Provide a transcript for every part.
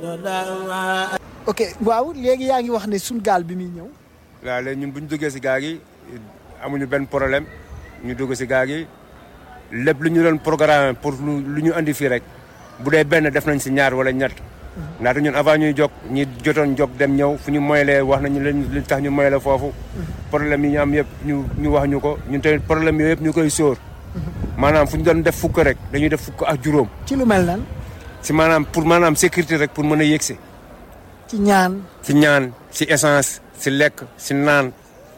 ok waaw léegi yaa ngi wax ne suñ gaal bi muy ñëw waaw léegi ñun bu ñu duggee si gaal gi amuñu benn problème ñu dugg si gaal gi lépp lu ñu doon programme pour lu lu ñu andi fii rek bu dee benn def nañ si ñaar wala ñett ndaxte ñun avant ñuy jóg ñi jotoon jóg dem ñëw fu ñu moyalee wax nañu leen li tax ñu moyalee foofu problème yi ñu am yëpp ñu ñu wax ñu ko ñun tamit problème yooyu yëpp ñu koy sóor maanaam fu ñu doon def fukk rek dañuy def fukk ak juróom ci lu mel nan si maanaam pour maanaam sécurité rek pour mën a yëgsi ci ñaan si ñaan si essence si lekk si naan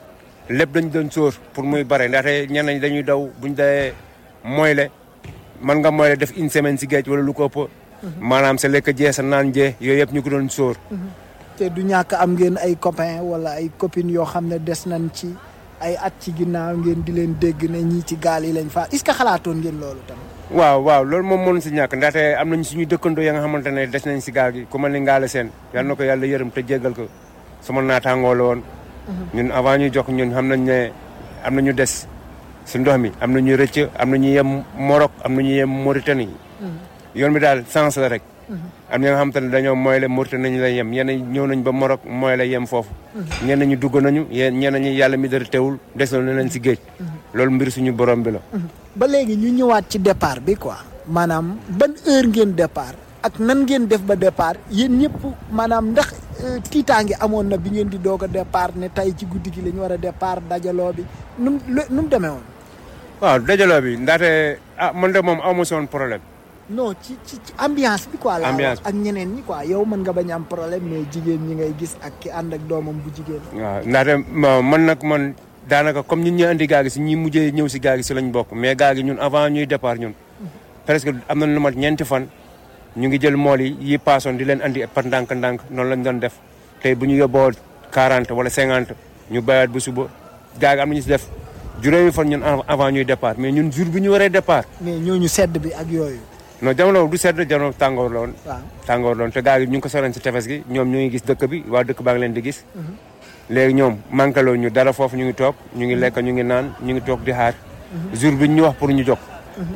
lépp dañu doon sóor pour muy bare ndaxte ñenn ñi dañuy daw buñ dee moyle mën nga moyle def une semaine si géej wala lu ko ëpp maanaam sa lekk jee sa naan jee yooyu yëpp ñu ko doon sóor te du ñàkk am ngeen ay copains wala ay copines yoo xam ne des nañ ci ay at ci ginnaaw ngeen di leen dégg ne ñii ci gaal yi lañ fa est-ce que xalaatoon ngeen loolu tamit waaw waaw loolu moom mënu si ñàkk ndaxte am nañ suñu dëkkandoo ya nga xamante ne des nañ si gaal gi ku mel ni ngaale seen yal na ko yàlla yërëm te jéggal ko sama naataangoo la woon ñun avant ñuy jox ñun xam nañ ne am na ñu des si ndox mi am na ñu rëcc am na ñu yem Maroc am na ñu yem Mauritanie yoon bi daal sens la rek am na nga xamante ne dañoo mooy la Mauritanie nañu lay yem ñenn ñëw nañ ba Maroc mooy la yem foofu ñenn ñu dugg nañu yéen ñenn ñi yàlla mi dara teewul des na leen si géej loolu mbir suñu borom bi la ba léegi ñu ñëwaat ci départ bi quoi maanaam ban heure ngeen départ ak nan ngeen def ba départ yéen ñëpp maanaam ndax tiitaange amoon na bi ngeen di doog a départ ne tey ci guddi gi la ñu war a départ dajaloo bi nu mu nu mu demee woon. waaw dajaloo bi ndaxte ah man de moom amu si woon problème. non ci ci ci ambiance bi quoi. laa Ambiance wax ak ñeneen ñi quoi yow mën nga bañ am problème mais jigéen ñi ngay gis ak ki ànd ak doomam bu jigéen. waaw ndaxte ma- man nag man daanaka comme ñun ñu andi gaa gi si ñi mujjee ñëw si gaa gi si lañ bokk mais gaa gi ñun avant ñuy départ ñun presque am nañ lu mat ñeenti fan ñu ngi jël mool yi yi paasoon di leen andi par ndànk-ndànk noonu lañ doon def tey bu ñu yóbboo 40 wala 50 ñu bayaat bu suba gaa gi am nañu si def juróomi fan ñun av- avant ñuy départ mais ñun jour bi ñu waree départ mais ñooñu sedd bi ak yooyu. non jamono du sedd jamono tàngoor la woon waaw tàngoor loon te gaa yi ñu ngi ko soroon si tefes gi ñoom ñu ngi gis dëkk bi waa dëkk baa ngi leen di gis léegi ñoom manqué ñu dara foofu ñu ngi toog ñu ngi lekk ñu ngi naan ñu ngi toog di xaar jour bi ñu wax pour ñu jóg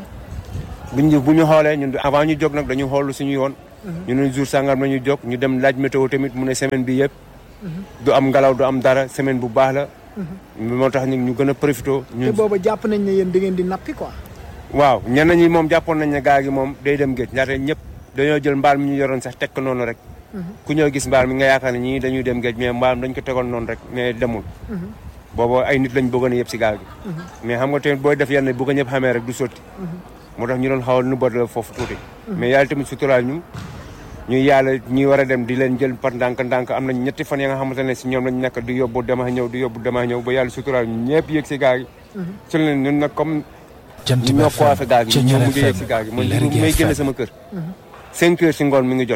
bu ñu bu ñu xoolee ñun avant ñu jóg nag dañu xool suñu yoon ñu ne jour sangam la ñu jóg ñu dem laaj météo tamit mu ne semaine bi yëpp du am ngelaw du am dara semaine bu baax la moo tax ñu ñu gën a profité te ñun booba jàpp nañ ne yéen da ngeen di nappi quoi. waaw ñenn ñi moom jàppoon nañ ne gaa gi moom day dem géej ndaxte ñëpp dañoo jël mbaal mi ñu yoroon sax teg ko noonu rek ku ñëw gis mbaal mi nga yaakaar ne ñii dañuy dem géej mais mbaal dañ ko tegoon noonu rek mais demul boobu ay nit lañ bëggoon a yëpp si gaal gi mais xam nga tamit booy def yenn bu ko ñëpp xamee rek du sotti moo tax ñu doon xawal nu bot la foofu tuuti mais yàlla tamit suturaal ñu ñu yàlla ñi war a dem di leen jël par ndànk ndànk am nañ ñetti fan ya nga xamante ne si ñoom lañ nekk di yóbbu dama ñëw di yóbbu dama ñëw ba yàlla suturaal ñu ñëpp yëg si gaal gi ci leen ñun nag comme Jant ñoo bi coiffé gaal gi ñoo Ceñeer mujj yegg FM si gaal gi man Lergui may génne FM. sama kër cinq heures si ngoon mi ngi jot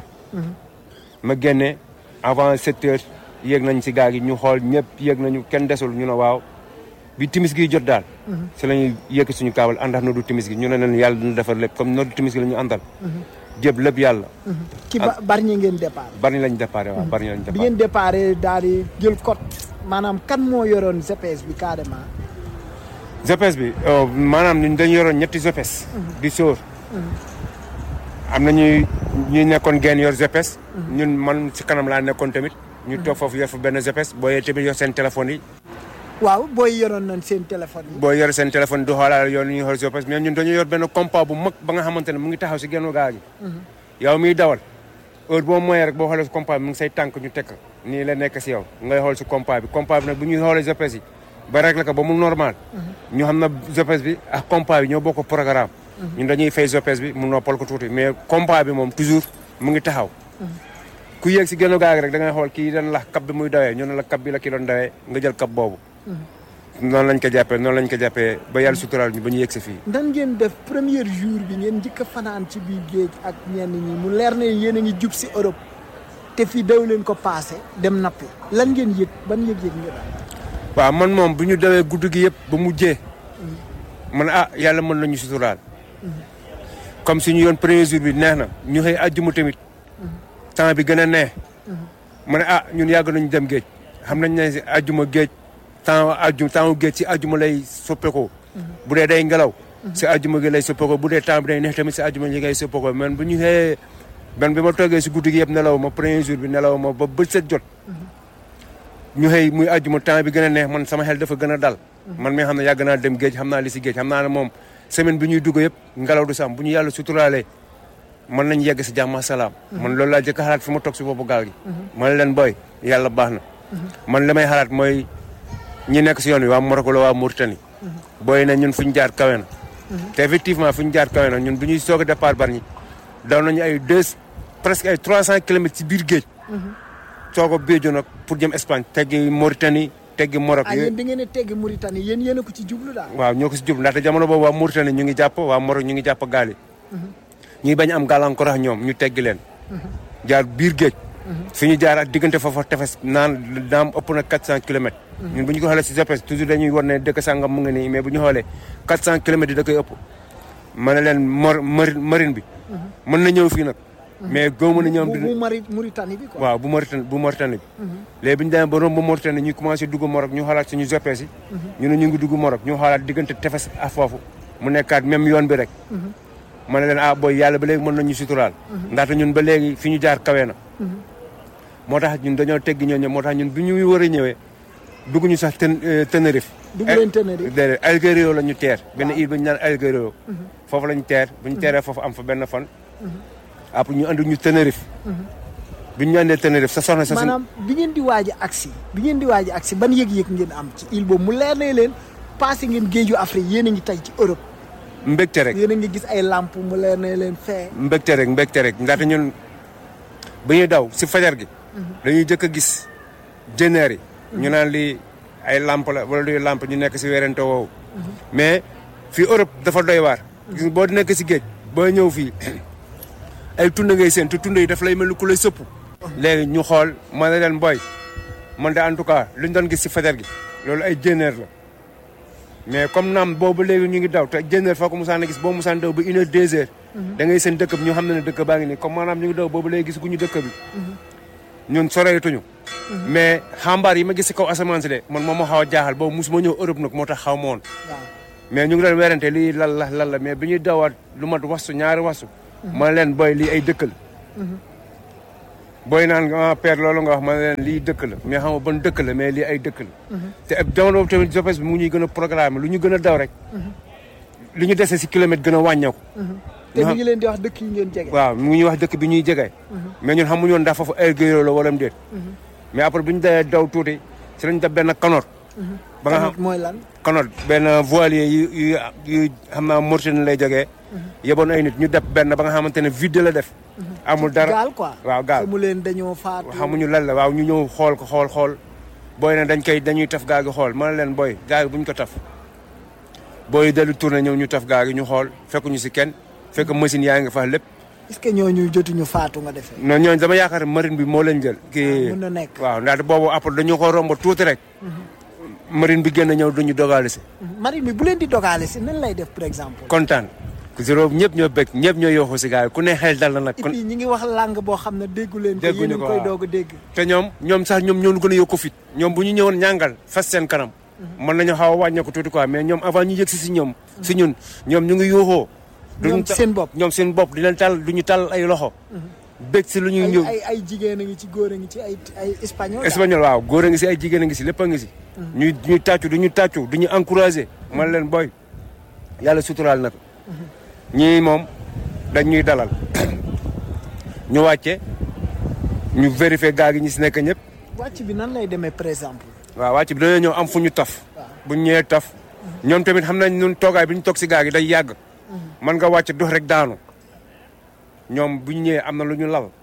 ma génne avant sept heures yéeg nañ si gaal gi ñu xool ñëpp yéeg nañu kenn desul ñu ne waaw bi timis gi jot daal si la ñuy yëkk suñu kaabal àndax noddu timis gi ñu ne leen yàlla dina defar lépp comme noddu timis gi la ñu àndal jëb lépp yàlla ci ba bari ñi ngeen départ. bari lañ déparé waaw bari lañ bi déparé ngeen départ daal di jël code maanaam kan moo yoroon GPS bi carrément. GPS bi euh, maanaam ñun dañu yoroon ñetti GPS di sóor am na ñuy ñuy nekkoon geen yor GPS ñun man si kanam laa nekkoon tamit ñu toog foofu yor fa benn GPS boo yee tamit yor seen téléphone yi waaw booy yoroon nañ seen téléphone yi. boo yor seen téléphone du xoolaal yoon ñuy xool GPS mais ñun dañu yor benn compas bu mag ba nga xamante ne mu ngi taxaw si gennu gaa gi yow miy dawal heure boo moyee rek boo xoolee si compas bi mu ngi say tànk ñu tekk nii la nekk si yow ngay xool si compas bi compas bi nag bu ñuy xoolee GPS yi ba rek la ko ba mu normal ñu xam na GPS bi ak compas bi ñoo bokk programme ñun dañuy fay GPS bi mu noppal ko tuuti mais compas bi moom toujours mu ngi taxaw ku yéeg si gennu gaa gi rek da ngay xool kii dañ la kap bi muy dawee ñu ne la kap bi la ki doon dawee nga jël kap boobu noonu lañ ko jàppee noonu lañ ko jàppee ba yàlla suturaal ñu ba ñu yegg si fii nan ngeen def premier jour bi ngeen njëkk a fanaan ci biir géej ak ñenn ñi mu leer ne yéen a ngi jub si Europe te fii daw leen ko passé dem nappi lan ngeen yëg ban yëg-yëg ngeen am. waaw man moom bu ñu dawee guddi gi yëpp ba mujjee man ah yàlla mën nañu suturaal comme suñu yoon premier jour bi neex na ñu xëy àjjuma tamit temps bi gën a neex ma ne ah ñun yàgg nañu dem géej xam nañ ne si àjjuma géej temps àjjuma temps géej si àjjuma lay soppeekoo bu dee day ngelaw si àjjuma gi lay soppeekoo bu dee temps bi day neex tamit si àjjuma gi lay soppeekoo man bu ñu xëyee benn bi ma toogee si guddi gi yëpp nelaw ma premier jour bi nelaw ma ba bët set jot ñu xëy muy àjjuma temps bi gën a neex man sama xel dafa gën a dal man mi xam ne yàgg naa dem géej xam naa li si géej xam naa ne moom semaine bi ñuy dugg yëpp ngelaw du sam bu ñu yàlla suturaalee mën nañ yegg si jàmm ak salaam man loolu laa jëkk a xalaat fi ma toog si boppu gaal gi man leen booy yàlla baax na man li may xalaat mooy ñi nekk si yoon wi waa Moroko la waa Mauritanie booy na ñun fu ñu jaar kawe na te effectivement fu ñu jaar kawe na ñun bu ñuy soog a départ Bargny daw nañu ay deux presque ay trois cent kilomètres ci biir géej soog a béejo nag pour jëm Espagne teggi Mauritanie teggi Maroc ah yéen da ngeen a teggi Mauritanie yéen yéen a ko ci jublu daal waaw ñoo ko si jub ndaxte jamono boobu waa Mauritanie ñu ngi jàpp waa Maroc ñu ngi jàpp gaal yi ñuy bañ am gàllankoor ak ñoom ñu teggi leen jaar biir géej fi ñu jaar ak diggante foofa tefes naan naam ëpp na 400 kilomètres ñun bu ñu ko xoolee si GPS toujours dañuy war ne dëkk sàngam mu ngi nii mais bu ñu xoolee 400 kilomètres yi da koy ëpp ma ne leen mor marine bi mën na ñëw fii nag mais góob na ñoom bu bu Mari Mauritanie bi quoi waaw bu Mauritanie bu Mauritanie bi léegi bi ñu demee ba romb Mauritanie ñu commencé dugg Maroc ñu xoolaat suñu GPS yi ñu ne ñu ngi dugg Maroc ñu xoolaat diggante tefes ak foofu mu nekkaat même yoon bi rek ma ne leen ah booy yàlla ba léegi mën nañu suturaal ndaxte ñun ba léegi fi ñu jaar kawe na moo tax ñun dañoo teggi ñoo ñëw moo tax ñun bi ñu war a ñëwee dugg ñu sax ten Tenerife dugg leen Tenerife déedéet Algerio la ñu teer benn île bi ñu naan Algerio foofu la ñu teer bu ñu teeree foofu am fa benn fan après ñu andi ñu Tenerife bi ñu andee Tenerife sa soxna sa maanaam bi ngeen di waaj a agsi bi ngeen di waaj a agsi ban yëg-yëg ngeen am ci île boobu mu leer ne leen passé ngeen géeju Afrique yéen a ngi tey ci Europe mbégte rek yéen a ngi gis ay lamp mu leer ne leen fee mbégte rek mbégte rek ndaxte ñun bu ñuy daw si fajar gi dañuy jëkk a gis jëneer yi ñu naan lii ay lamp la wala luy lamp ñu nekk si werante woowu mais fii Europe dafa doy waar gis boo nekk si géej boo ñëw fii ay tund ngay seen te tund yi daf lay mel ni ku lay sëpp léegi ñu xool ma ne leen boy man de en tout cas lu ñu doon gis si fajar gi loolu ay jëneer la mais comme naam boobu léegi ñu ngi daw te jëneer foo ko musaan a gis boo musaan daw ba une heure deux heures da ngay seen dëkk bi ñu xam ne ne dëkk baa ngi nii comme maanaam ñu ngi daw boobu léegi gis guñu dëkk bi ñun soreetuñu mais xambaar yi ma gis si kaw asamaan si de man moom moo xaw a jaaxal boobu musuma ñëw Europe nag moo tax xaw ma woon mais ñu ngi doon werante lii lan la lan la mais bi ñuy dawaat lu mat wasu ñaari wasu ma leen booy lii ay dëkk la booy naan ah père loolu nga wax ma ne leen lii dëkk la mais xam nga ban dëkk la mais lii ay dëkk la te ab jamono boobu tamit GPS bi mu ñuy gën a programme lu ñu gën a daw rek li ñu dese si kilomètre gën a wàññeeku te mi ngi leen di wax dëkk yi ngeen jege waaw mu ngi ñuy wax dëkk bi ñuy jege mais ñun xamuñu woon ndax foofu Algerio la wala mu déet mais après bu ñu dee daw tuuti si lañ def benn kanoor ba nga xam mooy lan kanoor benn voilier yu yu yu xam naa Mauritanie lay jógee yeboon ay nit ñu def benn ba nga xamante ne vide la def amul dara gaal quoi waaw gaal mu leen dañoo faatu xamuñu lan la waaw ñu ñëw xool ko xool xool booy ne dañ koy dañuy taf gaal gi xool ma ne leen booy gaal gi bu ñu ko taf booy dellu tourné ñëw ñu taf gaal gi ñu xool fekkuñu si kenn fekk machine yaa ngi fa lépp est-ce que ñooñu jotuñu faatu nga defee non ñooñu dama yaakaar marine bi moo leen jël kii mën na nekk waaw ndaxte boobu après dañu ko romb tuuti rek marine bi génn ñëw duñu dogaale si marine bi bu leen di dogaale si nan lay def par exemple kontaan ku zéro ñëpp ñoo bëgg ñëpp ñoo yooxu si gaal yi ku ne xel dal na nag et kon puis ñi ngi wax langue boo xam ne déggu leen ko Dégguñu yéen a ngi ko, koy waaw. doog a dégg te ñoom ñoom sax ñoom ñoo ñu gën a yokku fit ñoom bu ñu ñëwoon ñàngal fas seen kanam mën nañu xaw a wàññeeku tuuti quoi mais ñoom avant ñu yëg si si ñoom si ñun ñoom ñu ngi yuuxoo ñoom duñu seen bopp ñoom seen bopp di leen tal du ñu tal ay loxo bëgg si lu ñuy ay ñëw ay ay jigéen a ngi ci góor a ngi ci ay ay espagnol daal. espagnol waaw góor a ngi si ay jigéen a ngi si lépp a ngi si ñuy ñuy tàccu du ñu tàccu du ñu encouragé man leen boy yàlla suturaal na ko ñii moom dañ ñuy dalal ñu wàcce ñu vérifier gaa gi ñi si nekk ñëpp wàcc bi nan lay demee par exemple waaw wàcc bi dañoo ñëw am fu ñu taf waaw. bu ñu ñëwee taf ñoom tamit xam nañ ñun toogaay bi ñu toog si gaa gi day yàgg man nga wàcc dox rek daanu ñoom bu ñu ñëwee am na lu ñu lal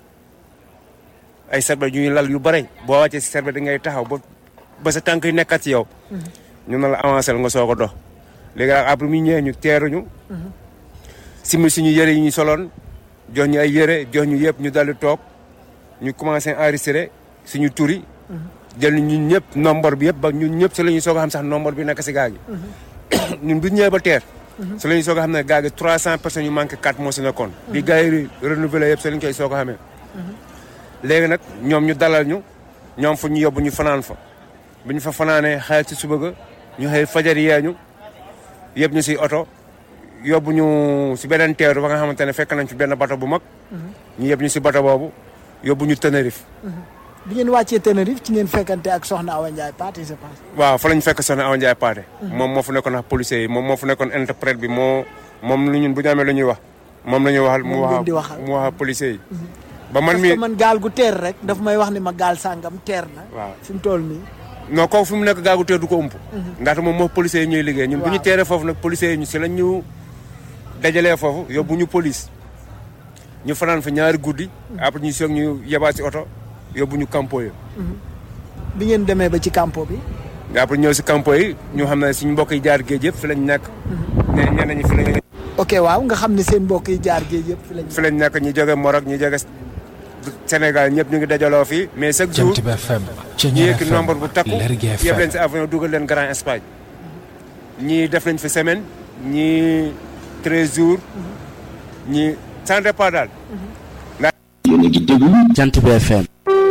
ay serbet yu ñu lal yu bare boo wàccee si serbet da ngay taxaw ba ba sa tànk yi nekkat ci yow ñu na la avancé nga soog a dox léegi nag après mu ñëwee ñu teeruñu simi suñu yëre yi ñu soloon jox ñu ay yëre jox ñu yëpp ñu daldi toog ñu commencé enregistré suñu tur yi jël ñun ñëpp nombre bi yëpp ba ñun ñëpp si la ñuy soog a xam sax nombre bi nekk si gaa gi ñun bu ñu ñëwee ba teer si la ñuy soog a xam ne gaa gi 300 personnes yu manqué 4 moo si nekkoon bi gaa yi renouvelé yëpp si la ñu koy soog a xamee léegi nag ñoom ñu dalal ñu ñoom fu ñu yóbbu ñu fanaan fa bu ñu fa fanaanee xayal si suba ga ñu xëy fajar yee ñu yëpp ñu si oto yóbbu ñu si beneen teeru ba nga xamante ne fekk nañ fi benn bato bu mag ñu yëpp ñu si bato boobu yóbbu ñu Tenerife bi ngeen wàccee Tenerife ci ngeen fekkante ak soxna Awa Ndiaye Pathé je pense waaw fa lañ fekk soxna Awa Ndiaye Pathé moom moo fu nekkoon ak policiers yi moom moo fu nekkoon interprète bi moo moom lu ñun bu ñu amee lu ñuy wax moom la ñuy waxal mu Moom ngeen wax di waxal. mu wax policiers yi ba man parce mi que man gaal gu teer rek daf may wax ni ma gaal sàngam teer na waaw fi mu toll nii non kooku fi mu nekk gaagu teer du ko ump ndaxte moom moo policiers yi ñuy liggéey ñun bu ñu Waaw. teeree foofu nag policiers yi ñu si lañ ñu dajalee foofu yóbbu ñu police ñu fanaan fa ñaari guddi après ñu soog ñu yebaat si oto yóbbu ñu campo yi bi ngeen demee ba ci campo bi après ñëw si campo yi ñu xam ne suñu mbokk yi jaar géej yëpp fi lañ nekk ne ñeneen ñi fi lañ ok waaw nga xam ne seen mbokk yi jaar géej yëpp fi lañ fi lañ nekk ñi jóge Maroc ñi jóge Sénégal ñëpp ñu ngi dajaloo fii mais chaque jour Jant bi FM ñu Ceñeer yëkki FM nombre bu takku Lergui yëpp FM leen si avion dugal leen Grand Espagne ñii def nañ fi semaine ñii treize jours ñii sans départ daal yéen a ngi déglu Jant bi FM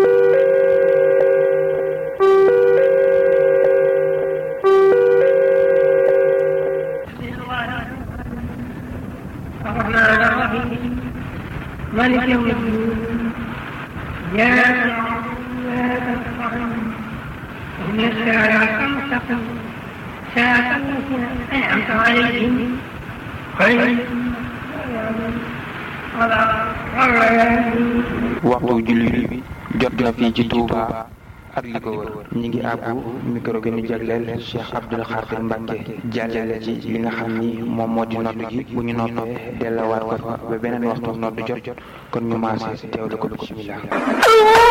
الرحمن الرحيم مالك يوم الدين إياك نعبد وإياك نستعين اهدنا الصراط المستقيم صراط الذين أنعمت عليهم غير المغضوب عليهم ولا الضالين waxtu julli bi jot na fii ci Touba ak li ko wër ñi ngi àbbu micro bi ñu jagleel Cheikh Abdoul Khadir Mbacke jàllale ci li nga xam ni moom moo di nodd gi bu ñu noppee dellawaat ko fa ba beneen waxtu nodd jot kon ñu maase teewlu ko bismillah